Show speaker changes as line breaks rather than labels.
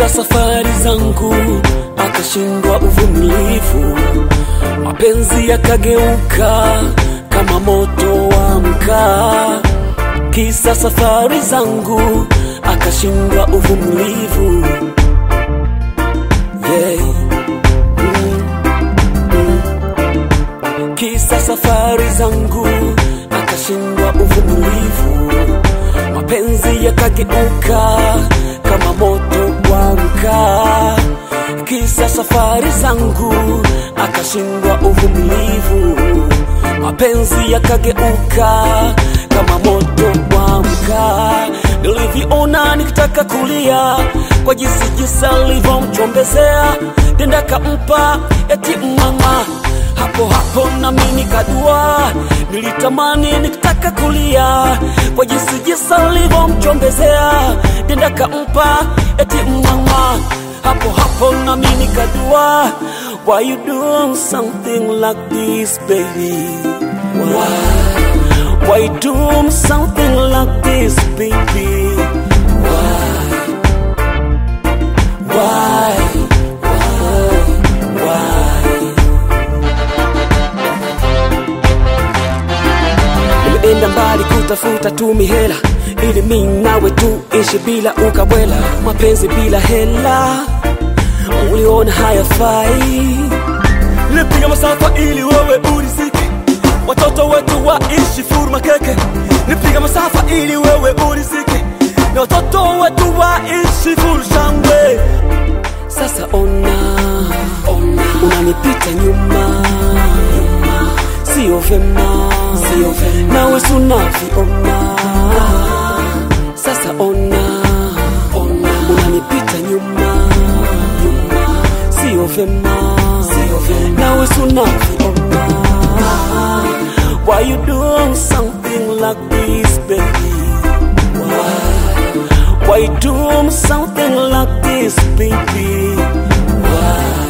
kisa safari zangu akashindwa uvumilivu, mapenzi yakageuka kama moto wa mkaa. Kisa safari zangu akashindwa uvumilivu, yeah. mm, mm. Kisa safari zangu akashindwa uvumilivu, mapenzi yakageuka kama moto wa mkaa. Kisa safari zangu akashindwa uvumilivu, mapenzi yakageuka kama moto wa mkaa. Nilivyoona nikitaka kulia kwa jinsi jinsi alivyomchombezea, nenda kampa eti mama hapo hapo nami nikadua, nilitamani nikitaka kulia kwa jinsi jinsi alivyomchombezea, nenda kampa eti mama hapo hapo nami nikadua, why you doing something like this baby? Why? Why you doing something like this baby? Why? Why? Why? Why? Nimeenda mbali kutafuta tu mihela ili mi nawe tu ishi bila ukabwela, mapenzi bila hela uliona hayafai. Nilipiga masafa ili wewe urizike, watoto wetu waishi furu makeke. Nilipiga masafa ili wewe urizike, na watoto wetu waishi furu shangwe. Sasa ona, ona unanipita nyuma, sio vema, sio vema, nawe sunavyoona. Sasa ona, ona unanipita nyuma, nyuma, sio vema, sio vema, nawe sunavyoona. Why you doing something like this, baby? Why? Why you doing something like this, baby? Why?